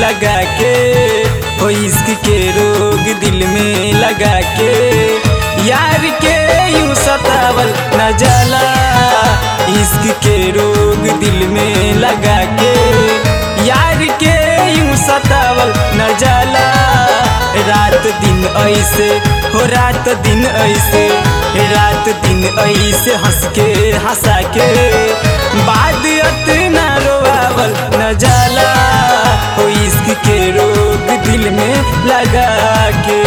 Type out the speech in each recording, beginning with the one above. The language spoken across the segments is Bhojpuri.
लगा के हो इश्क के रोग दिल में लगा के यार के यूं सतावल न जाला इश्क के रोग दिल में लगा के यार के यूं सतावल न जाला रात दिन ऐसे हो रात दिन ऐसे रात दिन ऐसे हंस के हंसा के बाद न रोआवल न जाला हो इश्क के रोग दिल में लगा के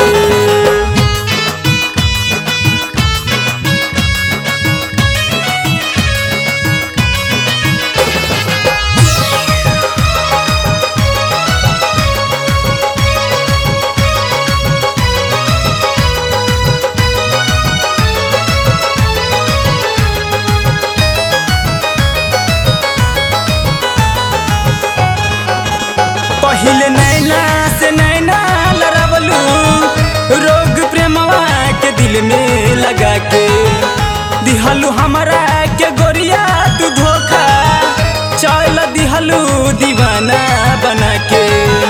पहिले नैना से नैना लड़ावलू रोग प्रेमवा के दिल में लगा के दिहलू हमरा के गोरिया तू धोखा चल दिहलू दीवाना बना के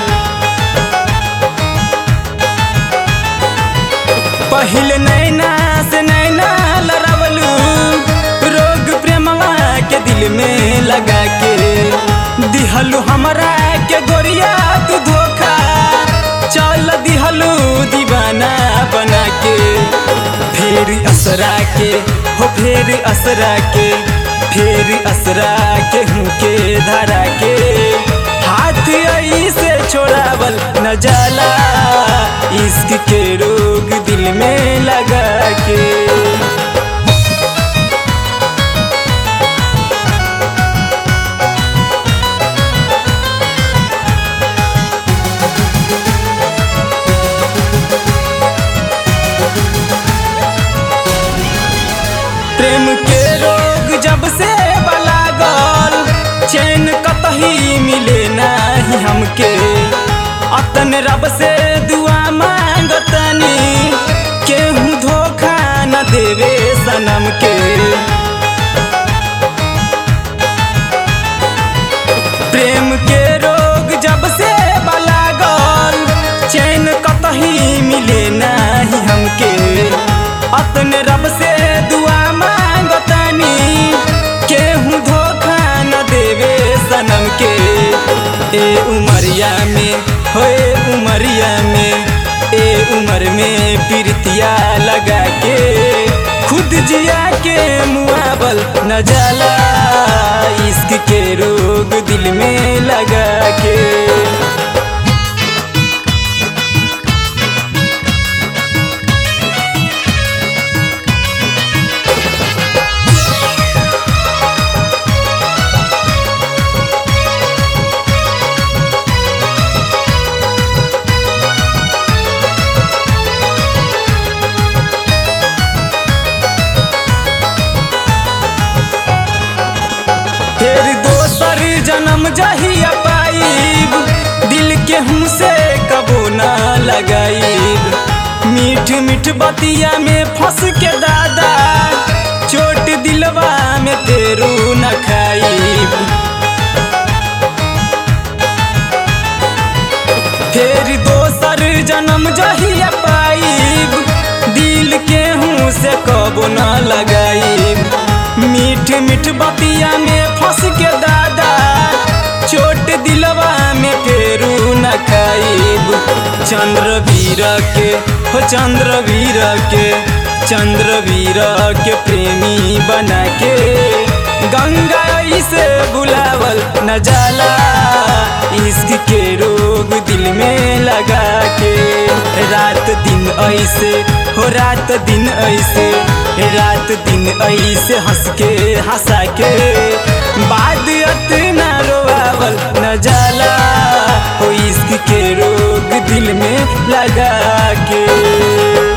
पहिले नैना से नैना लड़ावलू रोग प्रेमवा के दिल में लगा के दिहलू हमरा के गोरिया तू धोखा चल दिहलू दीवाना बना के फेर असरा के हो फेर असरा के फेर असरा के हूँ के धरा के हाथ ऐसे छोड़ावल न जाला इश्क के रोग दिल में लगा के प्रेम के रोग जब से बलागल चैन कतही मिले नाही हमके अतन रब से दुआ मांगतनी केहू धोखा न देवे सनम के प्रेम के रोग जब से बलागल चैन कतही मिले नाही हमके अतने रब से दुआ मांगतनी केहू धोखा न देवे सनम के ए उमरिया में हो ए उमरिया में ए उमर में प्रीतिया लगा के खुद जिया के मुआवल न जाला इश्क के रोग दिल में लगा के फिर दोसर जन्म जहिया पाइब दिल के हमसे कबो ना लगाइब मीठ मीठ बतिया में फंस के दादा चोट दिलवा में तेरू न खाइब फिर दोसर जन्म जहिया पाइब दिल के हूँ से कबो ना लगाइब मीठ मीठ बतिया में फंस के दादा चोट दिलवा में फेरू न खाइब चंद्र वीर के हो चंद्र वीर के चंद्र वीर के प्रेमी बना के गंगा से बुलावल न जाला इश्क के रोग दिल में लगा के रात दिन ऐसे हो रात दिन ऐसे रात दिन ऐसे हंस के हंसा के बाद न रोआवल न जाला हो इश्क के रोग दिल में लगा के